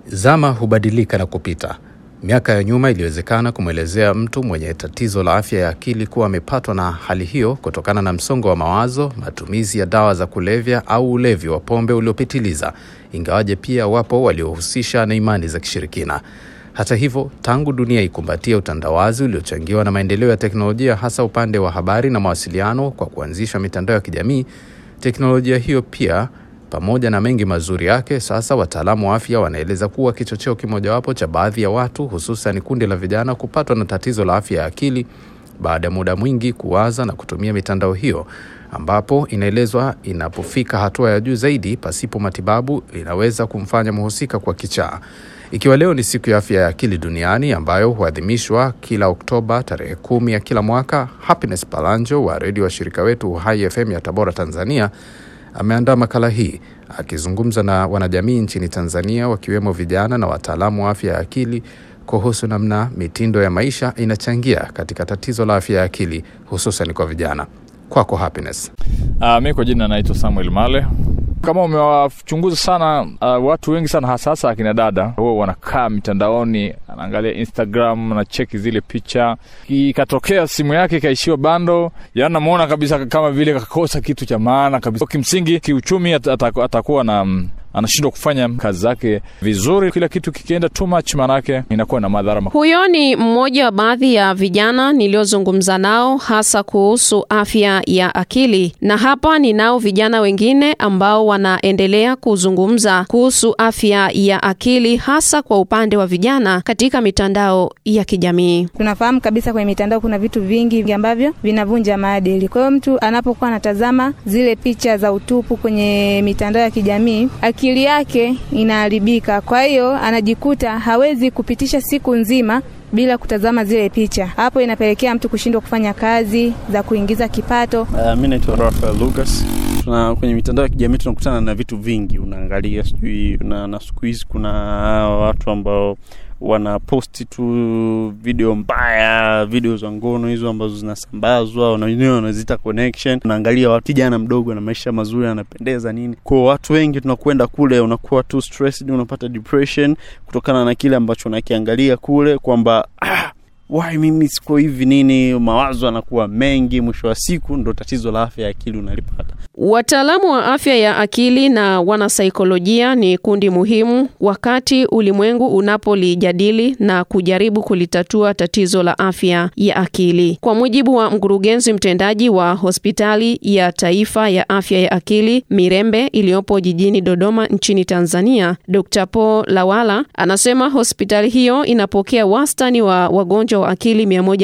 Zama hubadilika na kupita. Miaka ya nyuma iliwezekana kumwelezea mtu mwenye tatizo la afya ya akili kuwa amepatwa na hali hiyo kutokana na msongo wa mawazo, matumizi ya dawa za kulevya au ulevi wa pombe uliopitiliza, ingawaje pia wapo waliohusisha na imani za kishirikina. Hata hivyo, tangu dunia ikumbatia utandawazi uliochangiwa na maendeleo ya teknolojia, hasa upande wa habari na mawasiliano kwa kuanzisha mitandao ya kijamii, teknolojia hiyo pia pamoja na mengi mazuri yake, sasa wataalamu wa afya wanaeleza kuwa kichocheo kimojawapo cha baadhi ya watu, hususan kundi la vijana, kupatwa na tatizo la afya ya akili baada ya muda mwingi kuwaza na kutumia mitandao hiyo, ambapo inaelezwa inapofika hatua ya juu zaidi, pasipo matibabu, inaweza kumfanya mhusika kwa kichaa. Ikiwa leo ni siku ya afya ya akili duniani ambayo huadhimishwa kila Oktoba tarehe kumi ya kila mwaka, Happiness Palanjo wa redio wa shirika wetu Uhai FM ya Tabora, Tanzania ameandaa makala hii akizungumza na wanajamii nchini Tanzania wakiwemo vijana na wataalamu wa afya ya akili kuhusu namna mitindo ya maisha inachangia katika tatizo la afya ya akili hususan kwa vijana. Kwako Happiness. Uh, mi kwa jina naitwa Samuel Male. Kama umewachunguza sana uh, watu wengi sana hasa hasa akina dada huwa wanakaa mitandaoni, anaangalia Instagram na cheki zile picha, ikatokea simu yake ikaishiwa bando, yaani namuona kabisa kama vile kakosa kitu cha maana kabisa. Kimsingi kiuchumi ataku, atakuwa na um, anashindwa kufanya kazi zake vizuri. Kila kitu kikienda too much, maanake inakuwa na madhara. Huyo ni mmoja wa baadhi ya vijana niliozungumza nao hasa kuhusu afya ya akili, na hapa ninao vijana wengine ambao wanaendelea kuzungumza kuhusu afya ya akili hasa kwa upande wa vijana katika mitandao ya kijamii. Tunafahamu kabisa kwenye mitandao kuna vitu vingi ambavyo vinavunja maadili. Kwa hiyo mtu anapokuwa anatazama zile picha za utupu kwenye mitandao ya kijamii akili yake inaharibika. Kwa hiyo anajikuta hawezi kupitisha siku nzima bila kutazama zile picha. Hapo inapelekea mtu kushindwa kufanya kazi za kuingiza kipato. Uh, mi naitwa Rafael Lucas. Tuna kwenye mitandao ya kijamii tunakutana na vitu vingi, unaangalia sijui na, na siku hizi kuna watu ambao wanaposti tu video mbaya, video za ngono hizo ambazo zinasambazwa, na wenyewe wanaziita connection. Unaangalia watu, kijana mdogo na maisha mazuri, anapendeza nini. Kwa watu wengi tunakwenda kule, unakuwa tu stressed, unapata depression kutokana na kile ambacho unakiangalia kule, kwamba ah, wai mimi siko hivi nini, mawazo anakuwa mengi, mwisho wa siku ndo tatizo la afya ya akili unalipata. Wataalamu wa afya ya akili na wanasaikolojia ni kundi muhimu wakati ulimwengu unapolijadili na kujaribu kulitatua tatizo la afya ya akili. Kwa mujibu wa mkurugenzi mtendaji wa hospitali ya taifa ya afya ya akili Mirembe iliyopo jijini Dodoma nchini Tanzania, Dr. Paul Lawala anasema hospitali hiyo inapokea wastani wa wagonjwa wa akili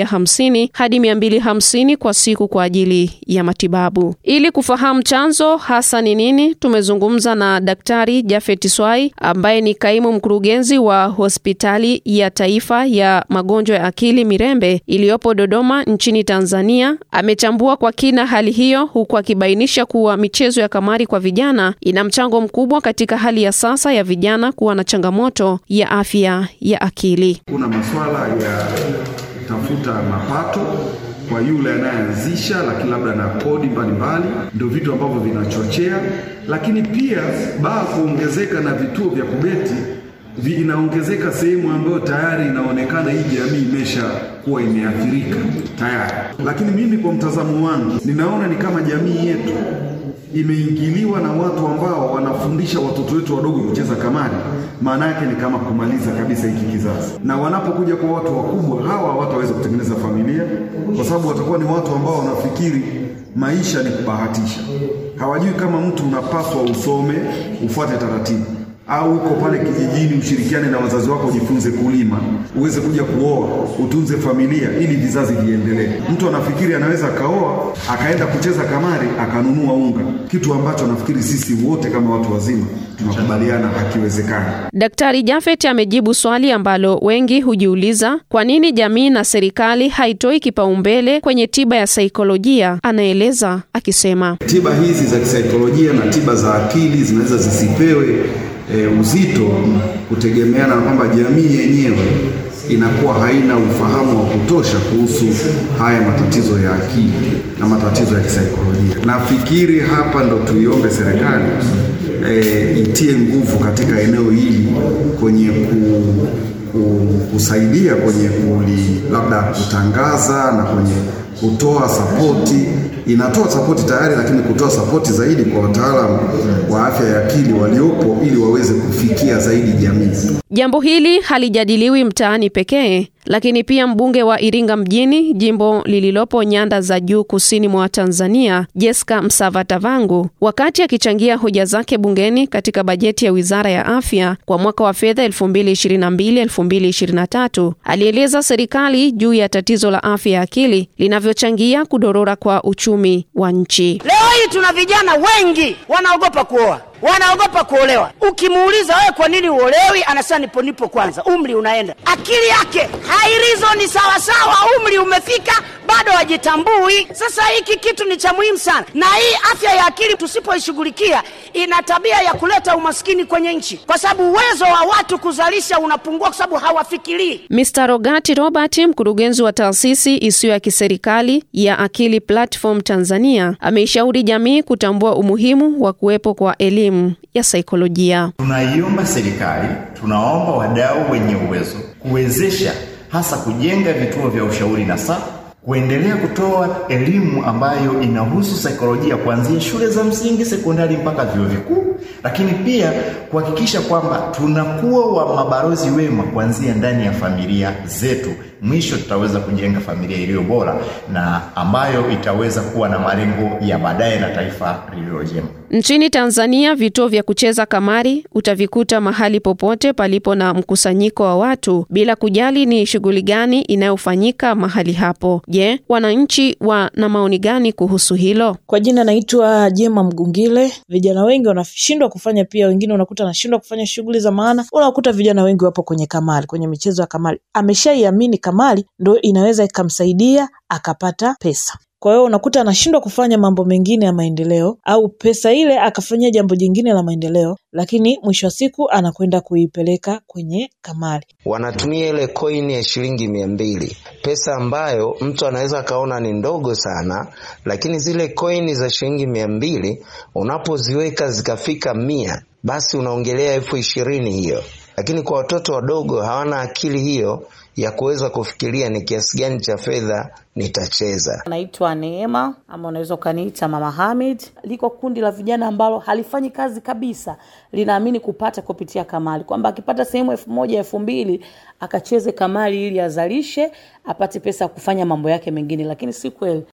150 hadi 250 kwa siku kwa ajili ya matibabu. Ili kufahamu chanzo hasa ni nini, tumezungumza na Daktari Jafet Swai ambaye ni kaimu mkurugenzi wa hospitali ya taifa ya magonjwa ya akili Mirembe iliyopo Dodoma nchini Tanzania. Amechambua kwa kina hali hiyo, huku akibainisha kuwa michezo ya kamari kwa vijana ina mchango mkubwa katika hali ya sasa ya vijana kuwa na changamoto ya afya ya akili. Kuna masuala ya kutafuta mapato kwa yule anayeanzisha, lakini labda na kodi mbalimbali, ndio vitu ambavyo vinachochea. Lakini pia baa kuongezeka na vituo vya kubeti inaongezeka sehemu ambayo tayari inaonekana hii jamii imesha kuwa imeathirika tayari. Lakini mimi kwa mtazamo wangu ninaona ni kama jamii yetu imeingiliwa na watu ambao wanafundisha watoto wetu wadogo kucheza kamari. Maana yake ni kama kumaliza kabisa hiki kizazi, na wanapokuja kwa watu wakubwa hawa hawataweza kutengeneza familia, kwa sababu watakuwa ni watu ambao wanafikiri maisha ni kubahatisha. Hawajui kama mtu unapaswa usome, ufuate taratibu au uko pale kijijini ushirikiane na wazazi wako, ujifunze kulima, uweze kuja kuoa, utunze familia ili vizazi viendelee. Mtu anafikiri anaweza akaoa akaenda kucheza kamari akanunua unga, kitu ambacho nafikiri sisi wote kama watu wazima tunakubaliana hakiwezekani. Daktari Jafet amejibu swali ambalo wengi hujiuliza, kwa nini jamii na serikali haitoi kipaumbele kwenye tiba ya saikolojia. Anaeleza akisema, tiba hizi za kisaikolojia na tiba za akili zinaweza zisipewe E, uzito kutegemeana na kwamba jamii yenyewe inakuwa haina ufahamu wa kutosha kuhusu haya matatizo ya akili na matatizo ya kisaikolojia. Nafikiri hapa ndo tuiombe serikali e, itie nguvu katika eneo hili kwenye kusaidia kwenye kuli, labda kutangaza na kwenye kutoa sapoti. Inatoa sapoti tayari, lakini kutoa sapoti zaidi kwa wataalamu wa afya ya akili waliopo ili waweze kufikia zaidi jamii. Jambo hili halijadiliwi mtaani pekee, lakini pia mbunge wa Iringa mjini, jimbo lililopo nyanda za juu kusini mwa Tanzania, Jessica Msavatavangu, wakati akichangia hoja zake bungeni katika bajeti ya Wizara ya Afya kwa mwaka wa fedha 2022-2023, alieleza serikali juu ya tatizo la afya ya akili linavyochangia kudorora kwa uchumi wa nchi. Leo hii tuna vijana wengi wanaogopa kuoa wanaogopa kuolewa. Ukimuuliza wewe, kwa nini uolewi? Anasema nipo nipo kwanza, umri unaenda. Akili yake hairizo ni sawasawa, umri umefika, bado hajitambui. Sasa hiki kitu ni cha muhimu sana, na hii afya ya akili tusipoishughulikia, ina tabia ya kuleta umaskini kwenye nchi, kwa sababu uwezo wa watu kuzalisha unapungua, kwa sababu hawafikirii. Mr. Rogati Robert, mkurugenzi wa taasisi isiyo ya kiserikali ya Akili Platform Tanzania, ameishauri jamii kutambua umuhimu wa kuwepo kwa elimu ya saikolojia. Tunaiomba serikali, tunaomba wadau wenye uwezo kuwezesha hasa kujenga vituo vya ushauri na saa kuendelea kutoa elimu ambayo inahusu saikolojia kuanzia shule za msingi, sekondari mpaka vyuo vikuu, lakini pia kuhakikisha kwamba tunakuwa wa mabalozi wema kuanzia ndani ya familia zetu. Mwisho tutaweza kujenga familia iliyo bora na ambayo itaweza kuwa na malengo ya baadaye na taifa lililo jema. Nchini Tanzania, vituo vya kucheza kamari utavikuta mahali popote palipo na mkusanyiko wa watu bila kujali ni shughuli gani inayofanyika mahali hapo. Je, wananchi wana maoni gani kuhusu hilo? Kwa jina naitwa Jema Mgungile. Vijana wengi wanashindwa kufanya, pia wengine unakuta anashindwa kufanya shughuli za maana. Unakuta vijana wengi wapo kwenye kamari, kwenye michezo ya kamari, ameshaiamini kamari ndo inaweza ikamsaidia akapata pesa. Kwa hiyo unakuta anashindwa kufanya mambo mengine ya maendeleo, au pesa ile akafanyia jambo jingine la maendeleo, lakini mwisho wa siku anakwenda kuipeleka kwenye kamari. Wanatumia ile koini ya shilingi mia mbili, pesa ambayo mtu anaweza akaona ni ndogo sana, lakini zile koini za shilingi mia mbili unapoziweka zikafika mia, basi unaongelea elfu ishirini hiyo. Lakini kwa watoto wadogo hawana akili hiyo ya kuweza kufikiria ni kiasi gani cha fedha nitacheza. Naitwa Neema ama unaweza ukaniita Mama Hamid. Liko kundi la vijana ambalo halifanyi kazi kabisa, linaamini kupata kupitia kamari, kwamba akipata sehemu elfu moja elfu mbili akacheze kamari ili azalishe apate pesa ya kufanya mambo yake mengine, lakini si kweli.